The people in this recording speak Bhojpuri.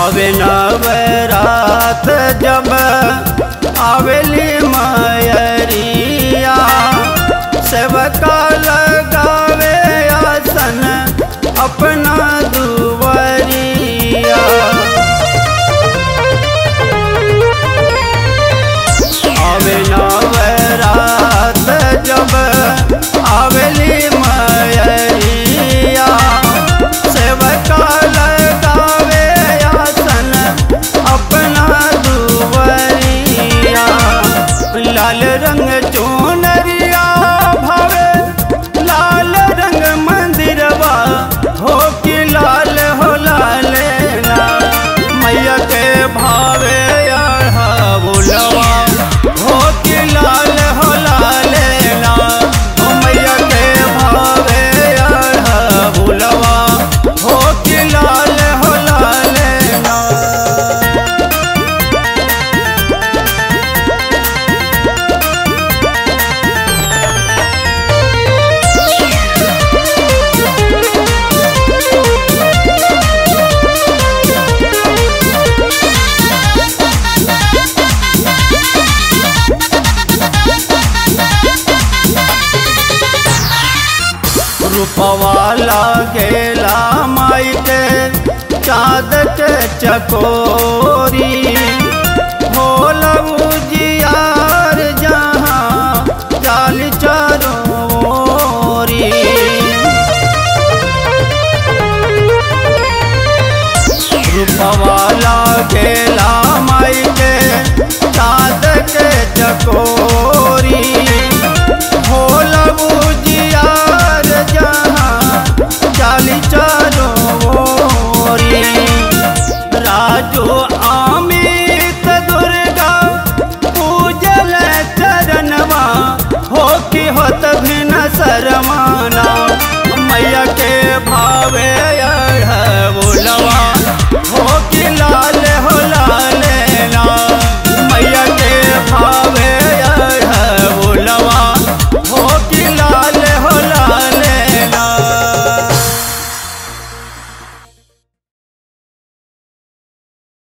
आवे नवरात जब आवेली मयरिया सेवका लगावे आसन अपना दुवरिया आवे नवरात जब आवेली मयरिया सेवका लगावे आसन अपना दुवरिया लाल रंग चोनरिया भावे लाल रंग मंदिरवा हो कि लाल हो लाल ना मैया के भावे आहा बुलवा हो कि लाल हो लाल ना ओ मैया के भावे आहा बुलवा हो कि लाल हो लाल ना रूपवाला गेला माई के चाँद के चकोरी होला उजियार जहाँ चाल चरोरी रूपवाला गेला माई के चाँद के चकोरी